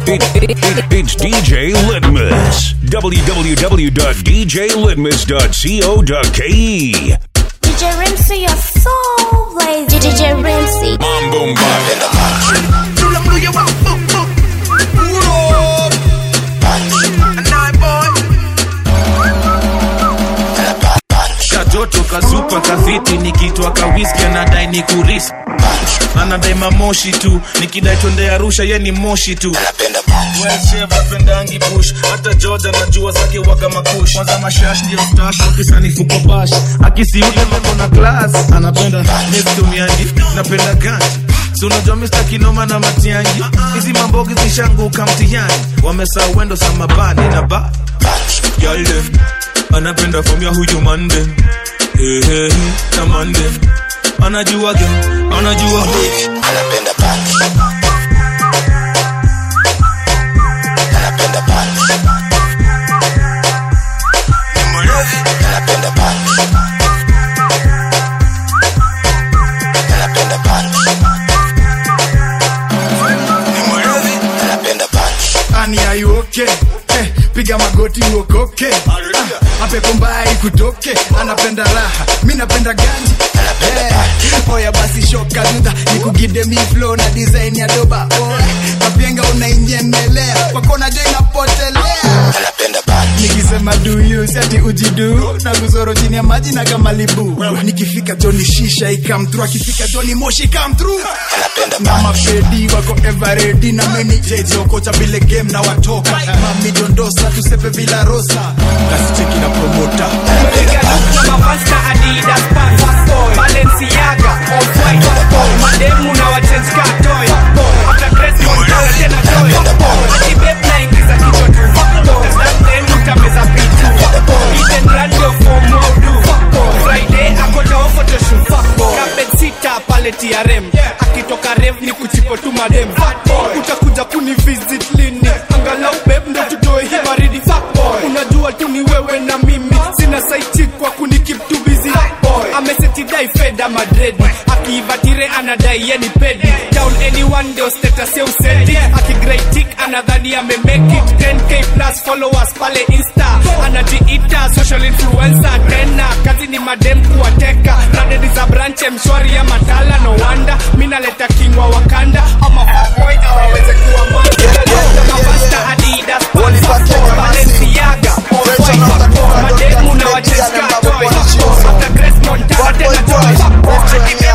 [SPEAKER 11] It, it, it, it's DJ Litmus. www.djlitmus.co.ke.
[SPEAKER 3] DJ Rimsey, you're so lazy. DJ Rimsey.
[SPEAKER 11] Mambo
[SPEAKER 14] kajoto kazupa kafiti nikitwa kawiski anadai ni kurisi anadai mamoshi tu nikidai twende arusha ye ni moshi tu pendangi bush hata george anajua zake waga makush kwanza mashash ndio stash wakisanifuko bash akisiule mambo na class anapenda nestumiangi napenda ganji si unajua Mr. kinoma na matiangi hizi mambogi zishanguka mtihani wamesa wendo samabani na ba yale anapenda from ya huyu mande hey, hey, na mande anajua ge anajua anapenda
[SPEAKER 16] Ani are you okay? Eh, piga magoti uokoke Ah, mapepo mbaya ikutoke anapenda raha mi napenda ganji Eh, oya basi shoka dudha nikugide mi flow na design ya doba Oy, kapenga unainyemelea kwakona jo inapotelea nikisema duyu siati ujidu na guzoro chini ya maji na kamalibu nikifika joni shisha ikamtru akifika joni moshi ikamtru na mapedi wako everedi na meni jejokocha vile game na watoka mami dondosa tusepe bila rosa kasicheki na promota
[SPEAKER 1] na mavasta adidas pants balenciaga off-white mademu na wachange car toy hata dress montana tena toy ati babe naingiza kichwa tu That then utameza pitu Eden radio for modu Friday akota wa photoshoot Kabed sita pale TRM akitoka rev ni kuchipo tu madem utakuja kuni visit lini angalau babe ndo tutoe hii baridi unajua tu ni wewe na mimi sina saiti kwa kuni keep too busy amesetidai feda madredi akiivatire anadai yeni pedi down anyone ndio status ya usedi akigreitik anadhani amemake it 10k plus followers pale insta anajiita social influencer tena kazi ni madem kuwateka radedi za branche mshwari ya matala no wanda mi naleta kingwa wakanda ama fuckboy awaweze kuwa mavasta adidas balenciaga off-white mademu na wacheska toy hata grace montana tena toy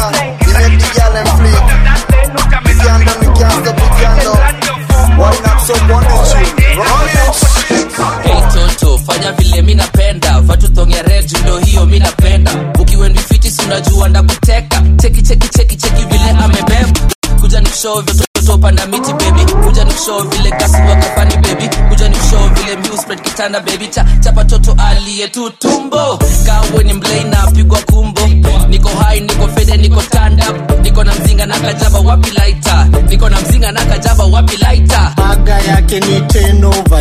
[SPEAKER 20] Hey toto fanya vile mi napenda vatuthonge red ndo hiyo mi napenda ukiwendifiti unajua ndakuteka cheki cheki cheki cheki vile amebeba kuja nikushow vyototo panda miti baby kuja nikushow vile kasi wakafani baby kuja nikushow vile mbiu spread kitanda baby cha chapa toto aliye tu tumbo kawe ni mlei na pigwa kumbo niko hai niko fede niko stand up niko na mzinga na kajaba wapi laita niko na mzinga na kajaba wapi laita
[SPEAKER 24] aga yake ni 10 over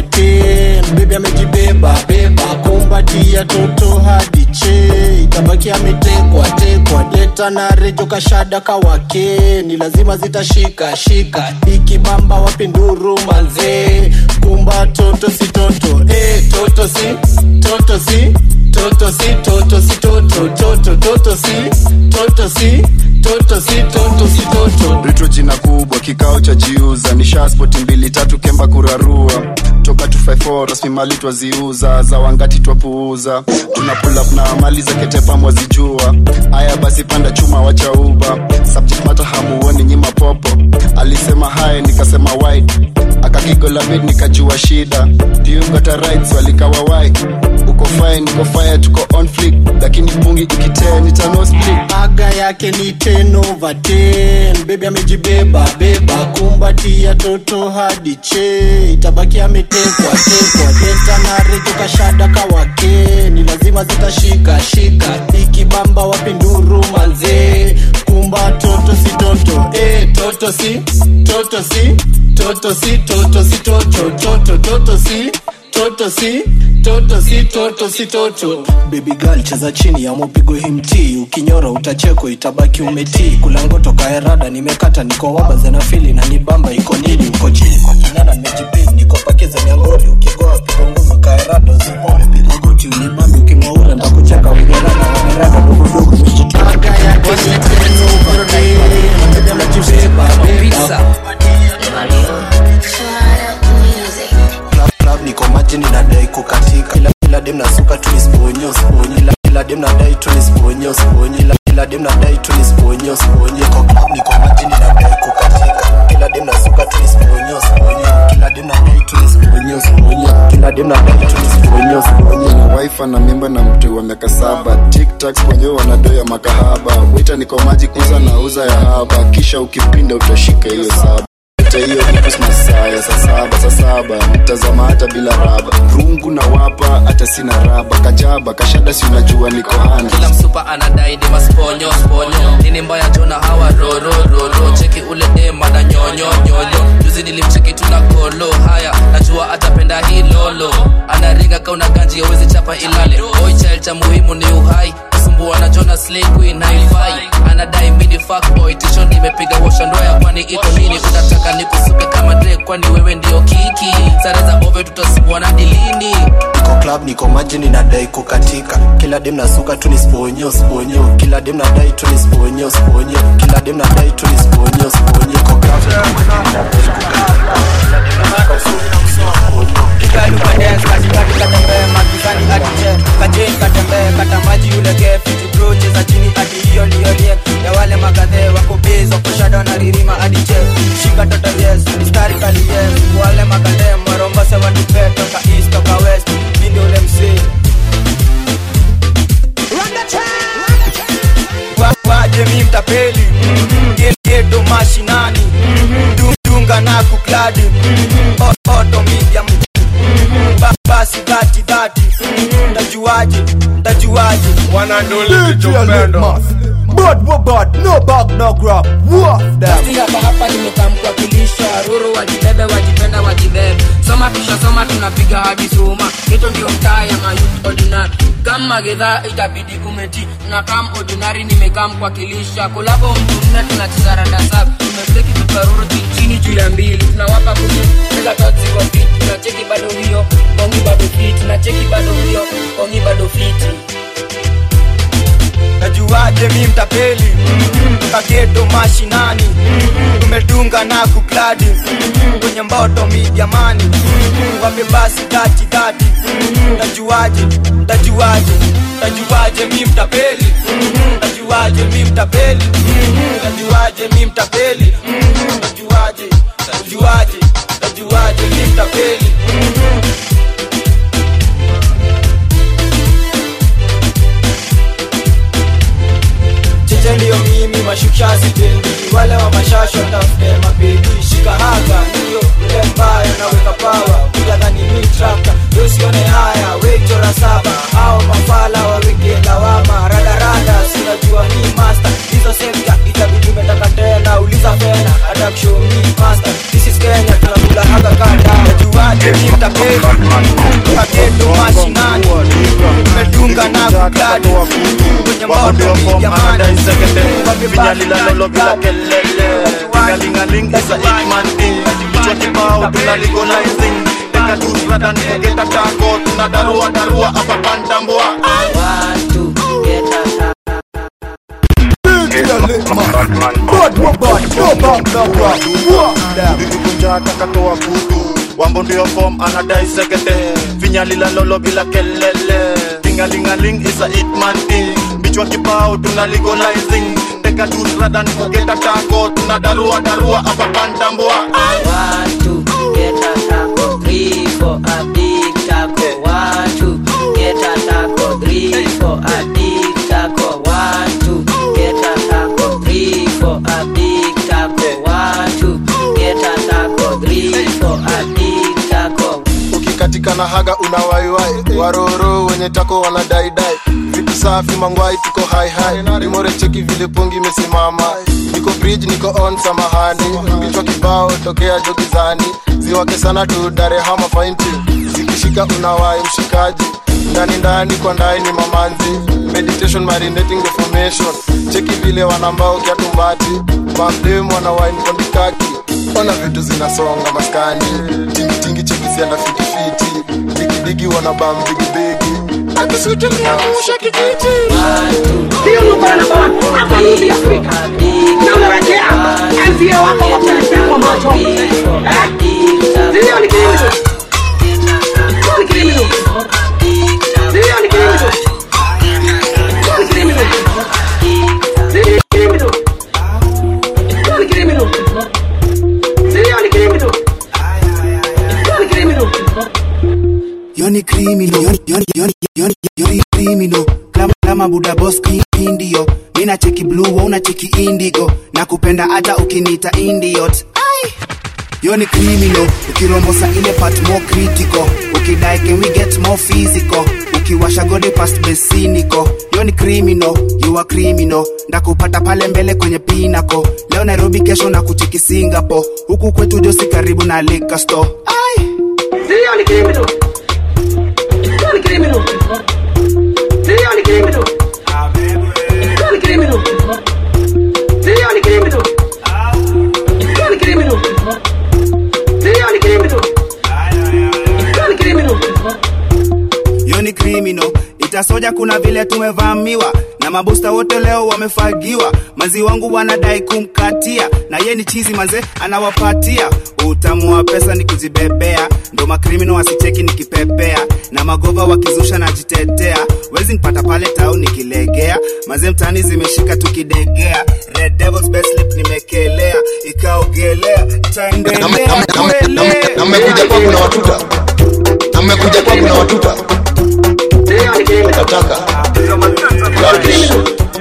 [SPEAKER 24] 10 bebi amejibeba beba kumbatia toto hadi che itabaki ametekwa tekwa deta na rejo kashada kawake ni lazima zitashika shika ikibamba wapi nduru manzee kumba toto si toto eh, toto si toto si toto si toto si toto toto toto si toto si toto si toto si toto
[SPEAKER 25] ritro jina kubwa kikao cha jiuza ni shaspoti mbili tatu kemba kurarua toka 254 rasmi mali twaziuza za wangati twapuuza tuna pull up na mali za ketepa mwazijua haya basi panda chuma wacha uba subject matter hamuoni nyima popo alisema hai nikasema wide akakigola mid nikajua shida diugata rights walikawa wai uko fine niko fire tuko on flick lakini pungi ikitee nitano split
[SPEAKER 24] aga yake ni 10 over 10 bebi amejibeba beba kumbatia toto hadi che itabaki ametekwa tekwa denta na rejo kashada kawake ni lazima zitashika shika ikibamba wapi nduru manzee kumba toto si toto eh, toto si toto si toto si toto si toto toto toto si toto si toto si toto si toto baby girl cheza chini ya mopigo himti ukinyora utacheko itabaki umetii kulango toka erada nimekata niko waba zenafili na nibamba iko nini uko chini kwa kinana nimejipanga
[SPEAKER 6] dem nadai tu nisponye usponye ila kila dem nadai tu nisponye usponye niko club niko majini nadai kukatika kila dem nasuka tu nisponye usponye kila dem nadai tu nisponye usponye kila dem nadai tu nisponye usponye
[SPEAKER 25] na wife na mimba na mtu wa miaka saba tiktak kwenye wanadoya makahaba wita niko maji kuza na uza ya haba kisha ukipinda utashika hiyo saba Hata hiyo ni Christmas saa ya saa saba saa saba mtazama hata bila raba rungu na wapa hata sina raba kajaba kashada si unajua niko handi
[SPEAKER 20] kila msupa anadai ni masponyo sponyo nini mbaya jona hawa roro roro cheki ule dema na nyonyo nyonyo juzi nilimcheki tuna kolo haya najua atapenda hii lolo anaringa kauna ganji yawezi chapa ilale boy child cha muhimu ni uhai kusumbua na jona slay queen haifai anadai mini fuck boy tisho nimepiga washa ndoya kwani iko nini unataka nikusuke kama Drake kwani wewe ndio kiki sare za ove tutasumbua na dilini
[SPEAKER 6] niko club niko majini nadai kukatika kila dem nasuka tu nisponye usponye kila dem nadai tu nisponye usponye kila dem nadai tu nisponye usponye niko club niko majini nadai kukatika kila dem nasuka tu
[SPEAKER 10] magizani atije kajeni katembee kata maji ulege fiti bro cheza chini hadi hiyo liolie ya wale magadhe wako bezo kushada na ririma hadi che shika toto yes mistari kali yes wale magadhe maromba sewa nipe toka east toka west mindi ule msee Wa- waje mi mtapeli Ge- geto mashinani Du- dunga na kukladi O- oto media Ba- basi dhati dhati ndajuaje ndajuaje
[SPEAKER 17] Bad, what bad, no bag, no grab. Woof them.
[SPEAKER 20] Basi hapa hapa nimekamkuwakilisha ruru wajibebe wajipenda wajibebe soma kisha soma tunapiga hadi suma hito ndio mtaa ya mayut ordinary kama gedhaa itabidi umeti na kam ordinary nimekamkuwakilisha kolabo mtu nne tunacheza rada saba tumefleki tukaruru chini juu ya mbili tunawapa kumi mega totsi kwa fit tunacheki bado hiyo kongi bado fit tunacheki bado hiyo kongi bado fiti
[SPEAKER 10] najuaje mi mtapeli kageto mashinani tumedunga na kukladi kwenye mboto midiamani wape basi dhati dhati ndajuaje ndajuaje ndajuaje mi mtapeli ndajuaje mi mtapeli ndajuaje mi mtapeli ndajuaje ndajuaje ndajuaje mi mtapeli cheche ndiyo mimi mashukisha sitendi wale wa mashasho tafute mabebi shika haga ndiyo ule mbaya naweka pawa kujadhani mi trakta yosione haya wechora saba au mafala waweke lawama radarada sinajua mi masta hizo sekta itabidi umetaka tena uliza fena hata kushow mi masta this is kenya tunakula haga kanda najuaje mi mtapeli kaketo mashinani tumedunga na kukladi kwenye moto mi jamani
[SPEAKER 25] vinyalilalo bila kelele tingalingaling isa itman in kichwa kibao tunaligolizing teka tusradan kugeta tako tunadarua darua apa pandambua
[SPEAKER 17] Bad, what bad, no bag, no grab. Woof them.
[SPEAKER 25] vivikunja takatoa kutu wambo ndio fom anadai sekete vinyalilalolo bila kelele tingalingaling isa itman in bichwa kibao tunaligolizing teka tusradan kugeta tako tunadarua darua apa pandambua
[SPEAKER 2] Watu geta tako three for a big taco. Watu geta tako three for a big taco. Watu geta tako three for a big taco. Watu geta tako three for a big taco.
[SPEAKER 25] ukikatika na haga unawaiwai waroro wenye tako wanadaidai vitu safi mangwai tuko haihai limore cheki vile pongi imesimama niko bridge niko on samahani vichwa kibao tokea jogizani ziwake sana tu darehama fainti zikishika unawai mshikaji ndani ndani kwa ndani ni mamanzi meditation marinating the formation cheki vile wanambao kiatumbati mamdem wanawaini kondikaki ona vitu zinasonga maskani tingitingi chekisiana fitifiti digidigi wanabam bigibigi akisutumiamusha kijiji
[SPEAKER 7] yoni criminal yoni yoni yoni yoni yoni criminal kama kama buda boss indio mina cheki blue wa una cheki indigo na kupenda hata ukiniita idiot ai yoni criminal ukirombosa ile part more critical ukidai can we get more physical ukiwasha gode past besiniko yoni criminal you are criminal ndakupata pale mbele kwenye pinako leo nairobi kesho na kucheki singapore huku kwetu josi karibu na liquor store ai
[SPEAKER 8] Sio ni criminal. Sio ni criminal. Sio ni criminal. Sio ni criminal. Sio ni criminal. Sio ni criminal. Sio ni criminal. Sio ni criminal.
[SPEAKER 7] yoni criminal itasoja kuna vile tumevamiwa na mabusta wote leo wamefagiwa mazi wangu wanadai kumkatia na ye ni chizi manze anawapatia utamu wa pesa ni kujibebea ndo makrimino wasicheki nikipepea na magova wakizusha najitetea wezi nipata pale tau nikilegea maze mtani zimeshika tukidegea red devils best lip nimekelea ikaogelea itaendelea kuelea
[SPEAKER 25] namekuja kwangu na watuta namekuja kwangu na watuta nataka Rubbish.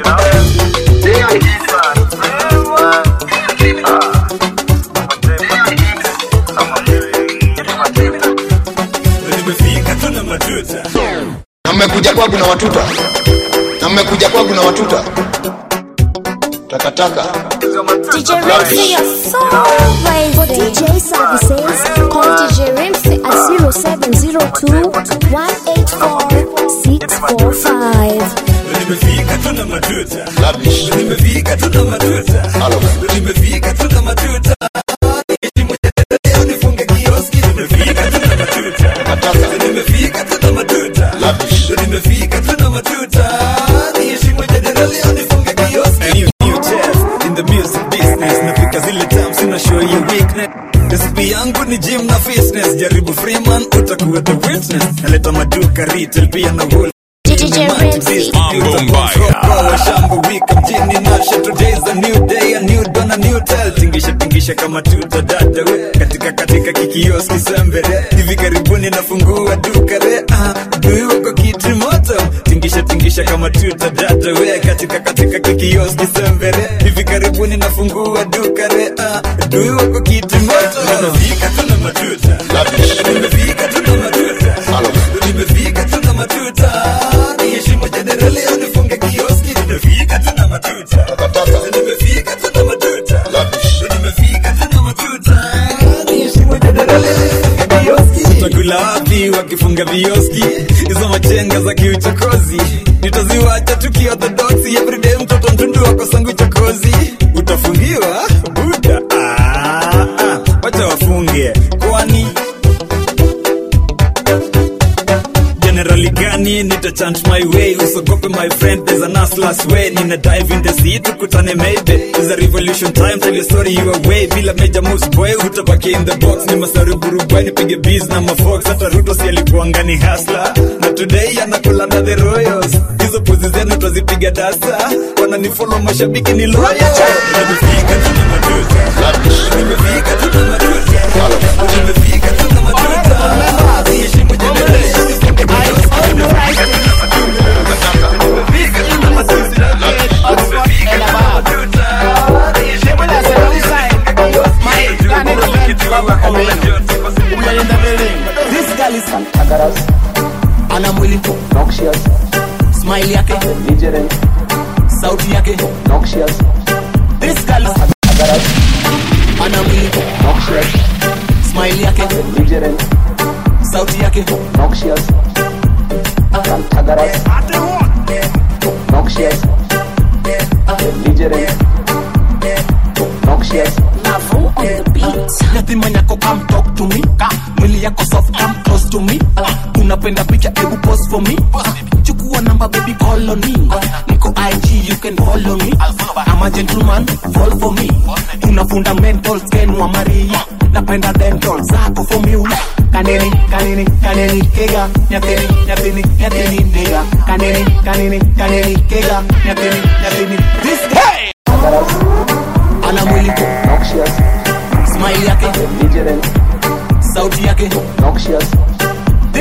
[SPEAKER 25] namekuja kwangu na watuta namekuja kwangu na watuta takataka
[SPEAKER 3] DJ Ramsey, you're so crazy. For DJ services, call DJ Ramsey at 0702 184 645.
[SPEAKER 19] nimefika tuna matuta nimefika tuna matuta nimefika tuna matuta Leo nifunge kioski nimefika tuna matuta nimefika tuna matuta nimefika tuna matuta niheshimu jadala leo nifunge kioski new, new chef in the music business nafika zile times sina show your weakness recipe yangu ni gym na fitness jaribu freeman utakuwa the witness naleta maduka retail pia na whole
[SPEAKER 3] DJ Ramsey.
[SPEAKER 19] shamba wika mjini nasha today's a new day a new dawn a new tale tingisha tingisha kama tuta dada we katika katika kikioski sembere hivi karibuni nafungua duka re ah dui wako kitu moto tingisha tingisha kama tuta dada we katika katika kikioski sembere hivi karibuni nafungua duka re ah dui wako kitu moto nimefika tuna matuta nimefika tuna matuta nimefika tuna matuta niheshimu jadere leo nifunge kioski nimefika tuna matuta nimefika tuna matuta nimefika tuna matuta niheshimu jadere leo nifunge kioski utakula wapi wakifunga vioski hizo machenga za kiuchokozi nitaziwacha tukiorthodoksi everyday mtoto mtundu wako sangu chokozi utafungiwa buda ah, ah, wacha wafunge kwani generally gani nita chant my way usogope my friend there's an aslas way nina dive in the sea tukutane maybe there's a revolution time tell your story your way bila major moves boy utabaki in the box ni masari burubwai nipige biz na mafox hata ruto si alikuanga ni hasla na today anakula na the royals hizo pozi zenu twazipiga dasa wananifollow mashabiki ni loyal nimefika tuna matuta nimefika tuna matuta nimefika tuna matuta niheshimu jadele
[SPEAKER 21] This girl is Tagaras. Ana mwili noxious. Smile yake belligerent. Sauti yake noxious. This girl is Tagaras. Ana mwili noxious. Smile yake belligerent. Sauti yake noxious. Tagaras. Noxious. Belligerent. Noxious. Lavo on the beat. Nothing man yako come talk to me. Ka, mwili yako soft come close to me. Uh, unapenda picha ebu pose for me. Chukua namba baby call on me. Niko IG you can follow me. I'm a gentleman fall for me. Una fundamentals ken wa Maria. Napenda dental zako formula. Kaneni, kaneni, kaneni, kega. Nyateni, nyateni, nyateni, nigga. Kaneni, kaneni, kaneni, kega. Nyateni, nyateni. This guy. Ana mwili noxious. Smile yake belligerent. Sauti yake noxious. This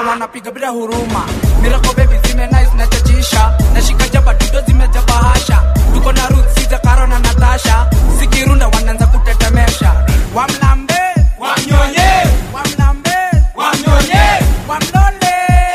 [SPEAKER 4] wanapiga bila huruma mirako bebi zime nice na chachisha nashika jaba dudo zimeja bahasha tuko na ruth siza karo na natasha sikirunda wanaanza kutetemesha wamlambe wamnyonye wamlambe wamnyonye wamlole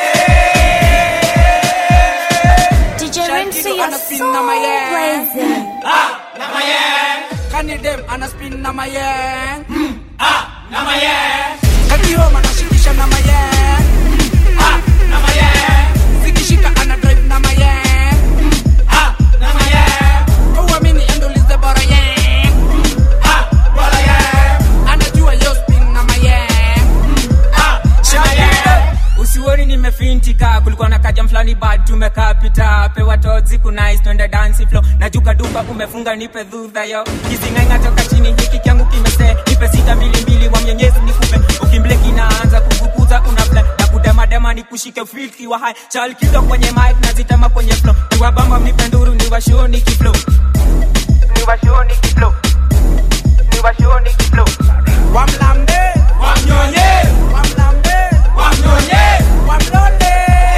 [SPEAKER 3] DJ Rimsey, you're
[SPEAKER 4] anaspin
[SPEAKER 3] so
[SPEAKER 4] na mayeng
[SPEAKER 3] crazy.
[SPEAKER 4] ah na mayeng kani dem anaspin na mayeng ah na mayeng kani homa anashikisha na mayeng ah na mayeng zikishika ana drive na mayeng ah na mayeng uamini endolize bora yeng ah bora yeng anajua yo spin na mayeng ah na mayeng
[SPEAKER 5] usiwoni nimefintika kulikuwa na kajam fulani bad tumekaa pita pewa tozi kunais twende dansi flo najuka duka umefunga nipe dhudha yo kizingainga toka chini hiki kyangu kimese nipe sita mbili mbili wa mwenyezi nikupe ukimbleki naanza kugukuza unafle na kudemadema nikushike filki wa hai chalkizo kwenye mic nazitema kwenye flo niwabamba mnipe nduru niwashoni kiflo niwashoni kiflo niwashoni kiflo
[SPEAKER 4] wamlambe wamnyonye wamlambe wamnyonye wamlole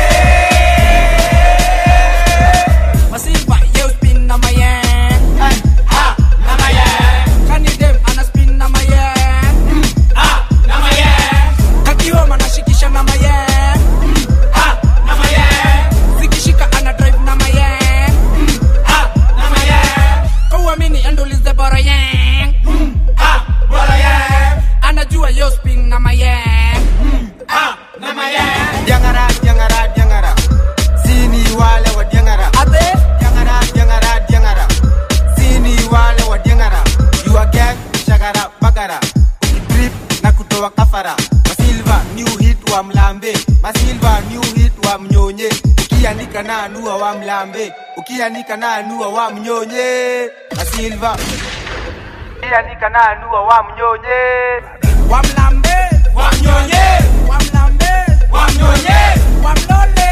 [SPEAKER 4] masifa yo spin na mayeng ha na mayeng kani dem ana spin na mayeng ha na mayeng kakioma nashikisha na mayeng ha na mayeng zikishika ana drive na mayeng ha na mayeng kauamini endolize bora yeng ha bora yeng anajua yo spin na mayeng ha na mayeng
[SPEAKER 18] Diangara, diangara, diangara. Sini wale wa diangara.
[SPEAKER 4] Ate?
[SPEAKER 18] Diangara, diangara, diangara. Sini wale wa diangara. You are gang, shagara, bagara. Trip na kutoa kafara. Masilva, new hit wa mlambe. Masilva, new hit wa mnyonye. Ukianika na anua wa mlambe. Ukianika na anua wa mnyonye. Masilva. Ukianika na anua wa mnyonye.
[SPEAKER 4] Wa mlambe, wa mnyonye. Wa mlambe, wa mnyonye. Wa mlole.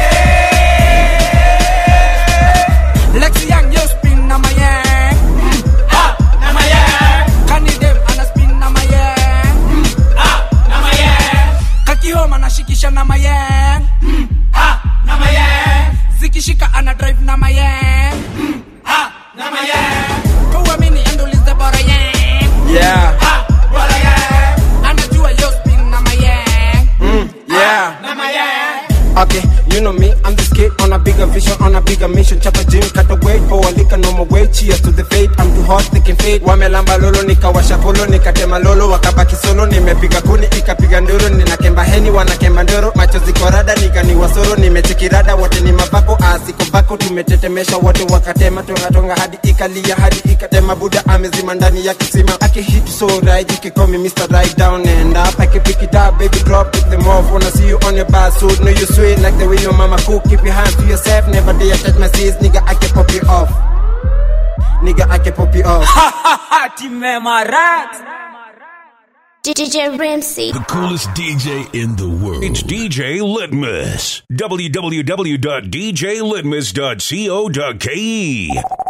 [SPEAKER 4] Lexi Young, yo spin na mayeng. Ha, na mayeng. Kani dem ana spin na mayeng. Ha, na mayeng. Kakihoma nashikisha na mayeng. Ha, na mayeng. Zikishika ana drive na mayeng. Ha, na mayeng. Kauamini endolize bora yeng.
[SPEAKER 5] yeah
[SPEAKER 4] Ha, bora yeng. Anajua yo spin na mayeng.
[SPEAKER 5] mm, yeah
[SPEAKER 4] Na mayeng.
[SPEAKER 5] Okay, you know me, I'm the skate on a bigger vision, on a bigger mission. Chapa gym, cut the weight, for a liquor, no more weight. Cheers to the fate, I'm too hot, they can fade. Wamelamba lolo, nikawasha polo, nikatema lolo, wakabaki solo, nimepiga kuni, ikapiga ndoro, ninakemba heni, wanakemba ndoro, macho ziko rada, nikani wasoro, nimechekirada, wote ni mabako, asiko bako, tumetetemesha wote, wakatema, tonga tonga, hadi ikalia, hadi ikatema, buda amezima ndani ya kisima, akihit so right, you can call me Mr. Right Down and Up, I can pick it up, baby, drop it, them off, wanna see you on your bad suit, know you sweet like the way your mama cook, keep your hands to yourself, never dare touch my sis, nigga, I can pop you off, nigga, I can pop you off.
[SPEAKER 3] DJ Ramsey.
[SPEAKER 11] The coolest DJ in the world. It's DJ Litmus. www.djlitmus.co.ke.